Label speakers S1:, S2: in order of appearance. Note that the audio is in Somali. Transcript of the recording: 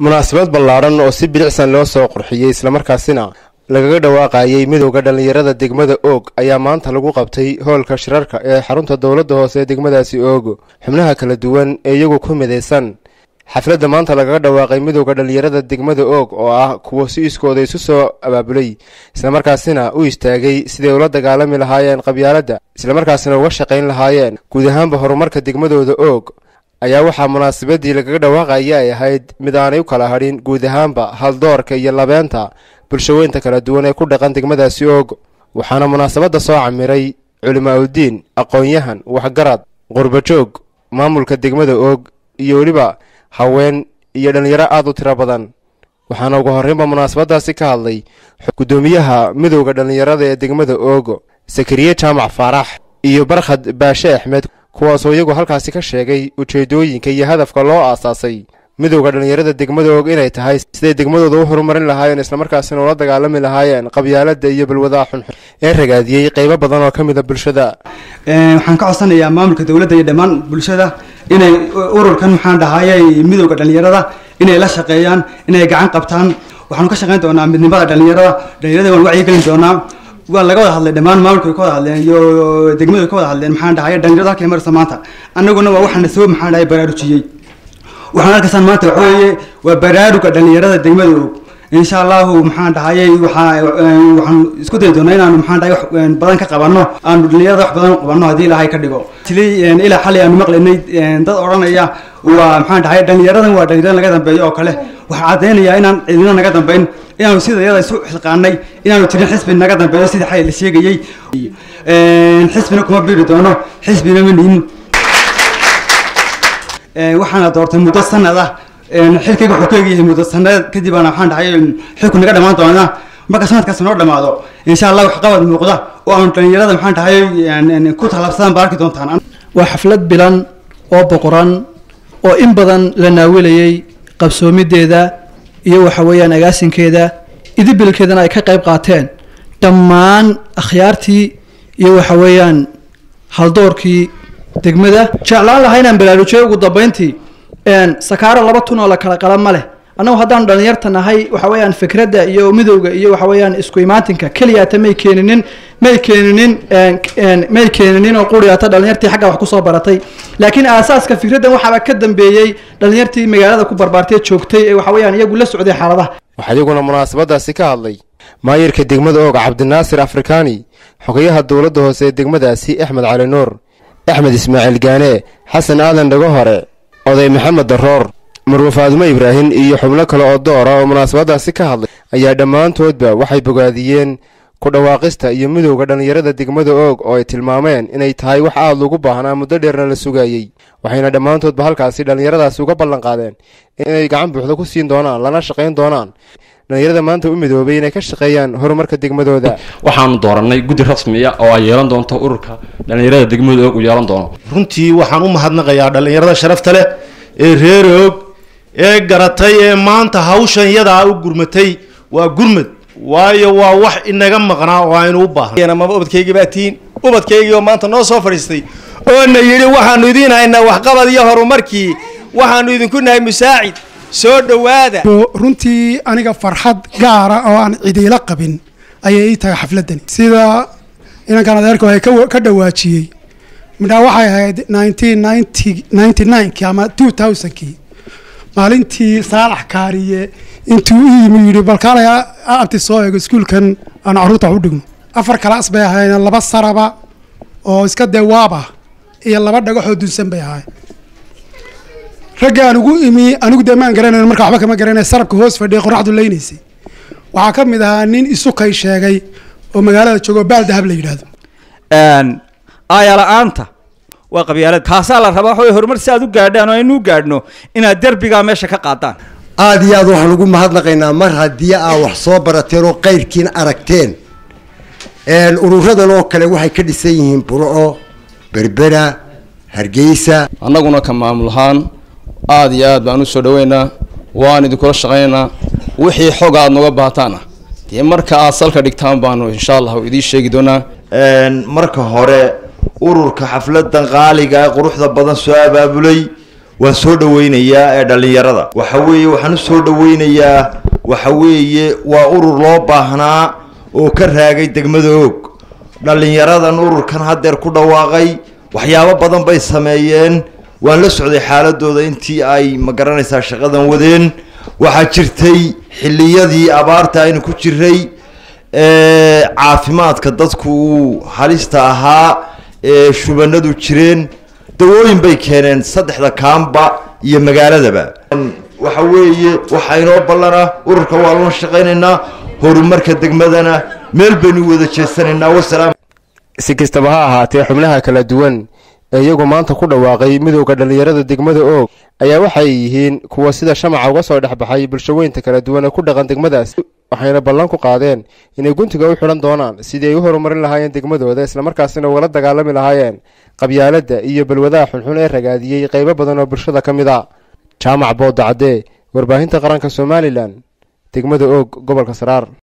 S1: munaasabad ballaadhan oo si bilicsan loo soo qurxiyey islamarkaasina lagaga dhawaaqayey midowda dhallinyarada degmada oog ayaa maanta lagu qabtay hoolka shirarka ee xarunta dowladda hoose ee degmadaasi oog xubnaha kala duwan ee iyagu ku midaysan xafladda maanta lagaga dhawaaqay midowda dhallinyarada degmada oog oo ah kuwa si iskooda isu soo abaabulay islamarkaasina u istaagay siday ula dagaalami lahaayeen qabyaaladda islamarkaasina uga shaqayn lahaayeen guud ahaanba horumarka degmadooda oog ayaa waxaa munaasabadii lagaga dhawaaqaya ay ahayd mid aanay u kala hadhin guud ahaanba haldoorka iyo labeenta bulshaweynta kala duwan ee ku dhaqan degmadaasi oog waxaana munaasabadda soo camiray culimaa-udiin aqoon-yahan waxgarad qurbajoog maamulka degmada oog iyo weliba haween iyo dhallinyaro aada u tiro badan waxaana ugu horreynba munaasabadaasi ka hadlay guddoomiyaha midowda dhallinyarada ee degmada oogo sakariye jaamac faarax iyo barkhad baashe axmed kuwaasoo iyagu halkaasi ka sheegay ujeedooyinka iyo hadafka loo aasaasay midowda dhallinyarada degmada og inay tahay siday degmadooda u horumarin lahaayeen islamarkaasina ula dagaalami lahaayeen qabyaaladda iyo balwadaha xunxun ee ragaadiyey qaybo badan oo ka mida bulshada
S2: waxaan ka codsanayaa maamulka dowladda iyo dhammaan bulshada inay ururkan maxaan dhahayay midowda dhallinyarada inay la shaqeeyaan inay gacan qabtaan waxaanu ka shaqeyn doonaa midnimada dhallinyarada dhallinyarada waan wacyigelin doonaa waa laga wada hadlay dhammaan maamulka ka wada hadleen iyo degmadu ka wada hadleen maxaan dhahay dhalinyarada halkay maraysa maanta annaguna waa waxaana soo maxaan dhahay baraarujiyey waxaan arkaysaan maanta waxa weeye waa baraaruga dhalinyarada degmada og insha allahu maxaan dhahayay waxaa waxaan isku dayi doonaa inaanu maxaan dhahay wax badan ka qabanno aanu dhalinyarada wax badan qabanno haddii ilaahay ka dhigo tilay ilaa xalay aanu maqlaynay dad odhanaya waa maxaan dhahay dhalinyaradan waa dhalinyarada naga dambeeyo oo kale waxaa caddeynayaa inaan cidina naga dambeyn inaanu sida iyada isu xilqaanay inaanu tirin xisbi naga dambeeyo sidii xalay la sheegayey xisbina kuma biiri doono xisbina ma nihin waxaana doortay muddo sanad ah xilkayga wuxuu ka egyahay muddo sanad kadib aana waxaan dhahay xilku naga dhamaan doonaa marka sanadkaas noo dhamaado insha allah wax qabad muuqda oo aanu dhalinyarada maxaan dhahay ku tallaabsadaan baa arki doontaan
S3: waa xaflad bilan oo boqoran oo in badan la naawilayey qabsoomideeda iyo waxa weeyaan agaasinkeeda idibilkeedana ay ka qayb qaateen dhammaan akhyaartii iyo waxa weeyaan haldoorkii degmada jeclaan lahaa inaan baraarujiyo ugu dambeyntii sakaaro laba tun oo la kala qala ma leh annagu haddaanu dhalinyarta nahay waxa weeyaan fikradda iyo midowga iyo waxa weeyaan isku imaatinka keliyaata may keeninin may keeninin may keeninin oo quriyaata dhalinyartii xagga wax kusoo baratay laakiin aasaaska fikraddan waxaaba ka dambeeyey dhalinyartii magaalada ku barbaartay joogtay ee waxa weeyaan iyagu la socday xaaladaha
S1: waxaa iyaguna munaasabadaasi ka hadlay maayirka degmada oog cabdinaasir afrikaani xogayaha dowladda hoose ee degmadaasi axmed cali nuur axmed ismaaciil gaane xasan aadan dhago hore oday maxamed daroor marwe faadumo ibraahim iyo xubno kale oo doora oo munaasabadaasi ka hadlay ayaa dhammaantoodba waxay bogaadiyeen ku dhawaaqista iyo midowda dhallinyarada degmada oog oo ay tilmaameen inay tahay wax aada lagu baahnaa muddo dheerna la sugayey waxayna dhammaantoodba halkaasi dhallinyaradaasi uga ballan qaadeen inay gacan buuxda ku siin doonaan lana shaqayn doonaan dhalinyarada maanta u midoobay inay ka shaqeeyaan horumarka degmadooda
S4: waxaanu doorannay guddi rasmiya oo ay yeelan doonto ururka dhallinyarada degmada oog uu yeelan doono
S5: runtii waxaan u mahadnaqayaa dhallinyarada sharafta leh ee reer oog ee garatay ee maanta hawshan yadaa u gurmatay waa gurmad waayo waa wax inaga maqnaa oo aynu u baahnay
S6: maba ubadkaygii baa tihiin ubadkaygii oo maanta noo soo fadhiistay oo na yidhi waxaanu idiin haynaa waxqabad iyo horumarkii waxaanu idinku nahay musaacid soo dhowaada
S7: runtii aniga farxad gaara oo aan cidiila qabin ayay ii tahay xafladani sida inankan adeerka ay ka dhawaajiyey midhaa waxay ahayd nineteen ninety ninety ninekii ama two thousandkii maalintii saalax kaariye intuu u yimi yidhi balkaalay abti soo eego iskuulkan aan caruurta wax u dhigno afar kalaas bay ahaayeen laba saraba oo iska dee waab ah iyo laba dhagaxoo dunsan bay ahaay ragga aan ugu imi anigu dee maan garanayn marka waxba kama garanay sarabka hoos fadhiya qoraxdu leynaysay waxaa ka mid ahaa nin isukay sheegay oo magaalada joogo baal dahab la yidhaahdo
S8: aaya la-aanta waa qabyaalad kaasaa la rabaa waxaway horumar si aad u gaadhaan oo aynu u gaadhno inaad derbigaa meesha ka qaadaan
S9: aada iyo aad waxaan ugu mahadnaqaynaa mar haddii aa wax soo barateen oo qayrkiin aragteen ururadan oo kale waxay ka dhisan yihiin burco berbera hargeysa
S4: annaguna ka maamul ahaan aada iyo aad baan u soo dhaweynaa waan idinkula shaqaynaynaa wixii xog aad noga baahataana dee marka aad salka dhigtaan baanu insha allahu idiin sheegi doonaa
S10: marka hore ururka xafladan qaaliga ee quruxda badan soo abaabulay waan soo dhaweynayaa ee dhallinyarada waxa weeye waxaan u soo dhaweynayaa waxa weeye waa urur loo baahnaa oo ka raagay degmada og dhallinyaradan ururkan haddeer ku dhawaaqay waxyaabo badan bay sameeyeen waan la socday xaaladooda intii ay ma garanaysaa shaqadan wadeen waxaa jirtay xilliyadii abaarta aynu ku jiray ee caafimaadka dadku uu halista ahaa ee shubanadu jireen dawooyin bay keeneen saddexda kaamba iyo magaaladaba waxa weeye waxaa inoo ballana ururka waa loo shaqaynaynaa horumarka degmadana meel baynu wada jeesanaynaa wasalaam
S1: si kastaba ha ahaatee xubnaha kala duwan ee iyagu maanta ku dhawaaqay midowda dhallinyarada degmada oog ayaa waxay yihiin kuwa sida shamaca uga soo dhexbaxay bulshaweynta kala duwan ee ku dhaqan degmadaas waxayna ballan ku qaadeen inay guntiga u xidhan doonaan sidii ay u horumarin lahaayeen degmadooda islamarkaasina ugala dagaalami lahaayeen qabyaaladda iyo balwadaha xunxun ee ragaadiyey qaybo badan oo bulshada ka mid a jaamac booda cadde warbaahinta qaranka somalilan degmada oog gobolka saraar